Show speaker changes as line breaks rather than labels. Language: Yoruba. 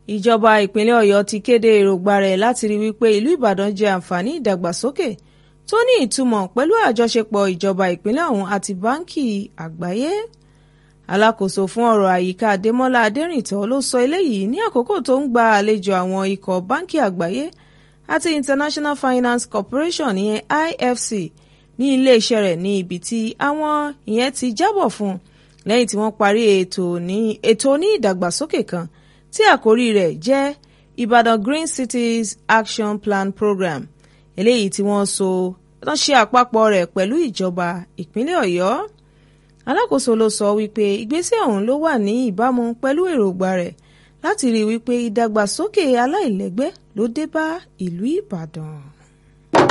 ìjọba ìpínlẹ̀ ọ̀yọ́ ti kéde èròǹgbà rẹ̀ láti rí wípé ìlú ìbàdàn jẹ àǹfààní ìdàgbàsókè tó ní ìtumọ̀ pẹ̀lú àjọṣepọ̀ ìjọba ìpínlẹ̀ ọ̀hún àti báńkì àgbáyé alákòóso fún ọ̀rọ̀ àyíká adémọ́lá adẹ́rìntọ́ ló sọ eléyìí ní àkókò tó ń gba àlejò àwọn ikọ̀ báńkì àgbáyé àti international finance corporation ìyẹn ifc ní iléeṣẹ́ rẹ̀ ní ibi tí àwọn ìyẹn ti jábọ̀ fún lẹ́yìn tí wọ́n parí ètò ní ìdàgbàsókè kan tí àkórí rẹ̀ jẹ́ ìbàdàn green cities action plan program eléyìí tí wọ́n so wọ́n ṣe àpapọ̀ rẹ̀ pẹ̀lú ìjọba ìpínlẹ̀ ọ̀yọ́ alákòóso ló sọ wípé ìgbésẹ̀ ọ̀hún ló wà ní ìbámu pẹ̀lú èròǹgbà rẹ̀ láti rí wípé ìdàgbàsókè aláìlẹ́gbẹ́ ló dé bá ìlú ìbàdàn.